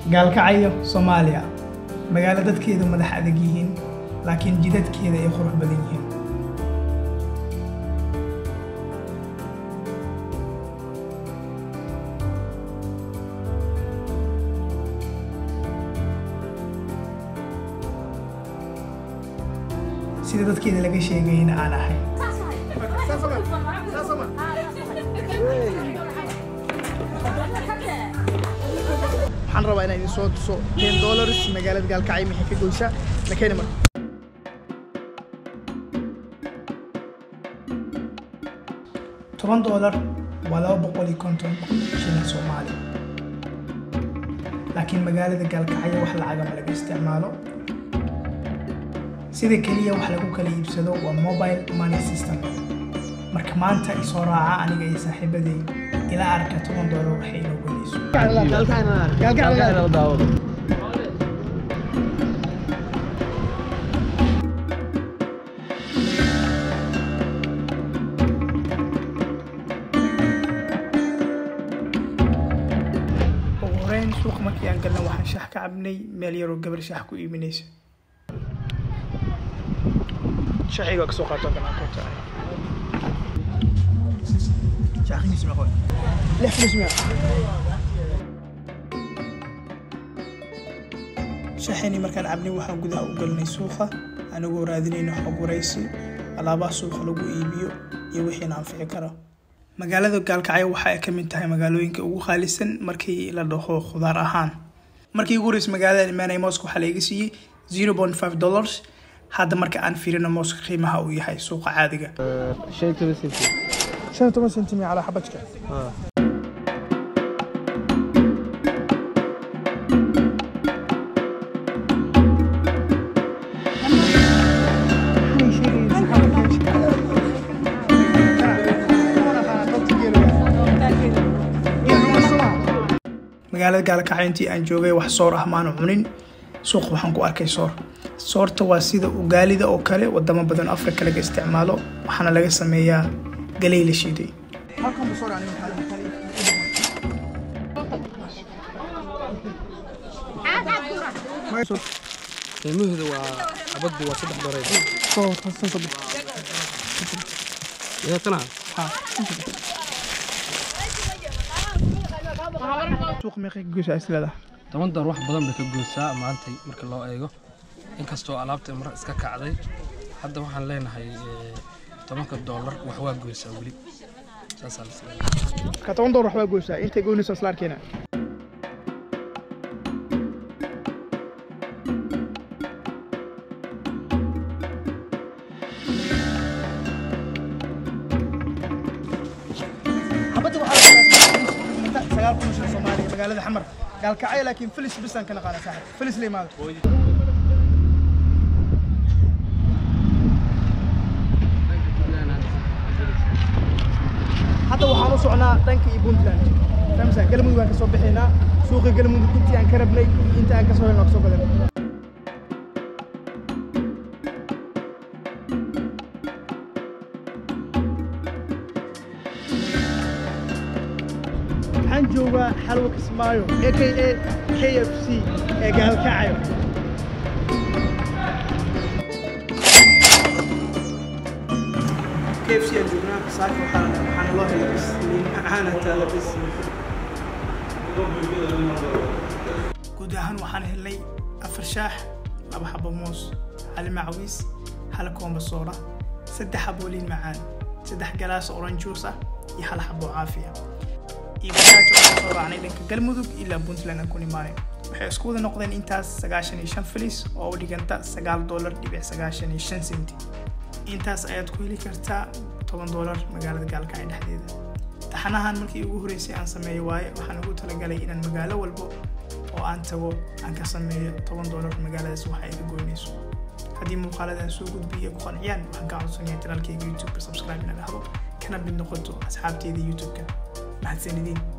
gaalkacyo soomaaliya magaalo dadkeedu madax adag yihiin laakiin jidadkeeda ay qurux badan yihiin sida dadkeeda laga sheegayna aan ahay waxaan rabaa inaan idin soo tuso ten dollars magaalada gaalkacyo maxay ka goysaa lakeeni marka toban doolar waa laba boqol iyo konton shilin soomaali laakiin magaalada gaalkacyo wax lacagama laga isticmaalo sida keliya wax lagu kala iibsado waa mobile money system marka maanta isoo raaca aniga iyo saaxiibaday ilaa arka toban doolar waxay inoo goynayso ugu horeyn suuqa markii aan galna waxaan shax ka cabnay meel yaroo gabar shax ku iibinaysa shaxiga kasoo qaato kanaa koobta shaxigiis meeqo lix flis mea shaxini markaan cabnay waxaan gudaha u galnay suuqa anagoo raadinayna xog waraysi alaabaha suuqa lagu iibiyo iyo wixiina anfici kara magaalada gaalkacyo waxa ay ka mid tahay magaalooyinka ugu qaalisan markii la dhaho khudaar ahaan markii ugu horreysay magaalada imaanay mooska waxaa laiga siiyey zero point five dollars hadda marka aan fiirino mooska qiimaha uu yahay suuqa caadiga shan toban sentimi calaa xabajka magaalada gaalkacyo intii aan joogay wax soor ah maanu cunin suuq waxaan ku arkay soor soorta waa sida ugaalida oo kale wadamo badan afrika laga isticmaalo waxaana laga sameeyaa galey la shiiday qiimaheedu waa xabaddu waa saddex dolar yaatana suuq meeqay ka goysaa islada toban dolar wax badan bay ka goysaa maantay marka loo eego inkastoo alaabta mar iska kacday hadda waxaan leenahay eh, tobanka doolar wax waa goysaa weli saasaa la sameeyaa ka toban dolar waxbaa goysaa intay goynayso isla arkeena xabadda waxaa la gadaa sagaal kun oo shilin soomaaliya magaalada xamar gaalkacyo laakiin filis bisaan ka naqaana saaxib filis la imaado hadda waxaan u socnaa dhanka iyo puntland famsa galmudug aan ka soo bixaynaa suuqa galmudug intii aan ka rabnay iyo inta aan ka soo helno ka soo badan waxaan joogaa xalwa kismaayo a k a k f c ee gaalkacyo KFC aan joognaa saaka waxaa waxaana loo helay bis liin ahaana taala bis guud ahaan waxaan helnay afar shaax laba xabo moos hal macawiis hal koomba soora saddex xabo liin macaan saddex galaas orange juice ah iyo hal xabo caafi ah iyo baraajo aan soo raacnay dhanka galmudug ilaa puntland aan ku nimaanay waxay isku wada noqdeen intaas sagaashan iyo shan filis oo u dhiganta sagaal doolar dhibic sagaashan iyo shan senti intaas ayaad ku heli kartaa toban doolar magaalada gaalkacyo dhexdeeda taxanahan markii ugu horreysay aan sameeyo waaye waxaan ugu talagalay inaan magaalo walbo oo aan tago aan ka sameeyo toban doolar magaaladaas waxa ay ka goynayso haddii muuqaaladan soo gudbiya ku qanciyaan waxaan kaa codsanayaa janaalkayga youtube-ka subscribe ina dhahdo kana mid noqoto asxaabteeda youtube-ka mahadsanidin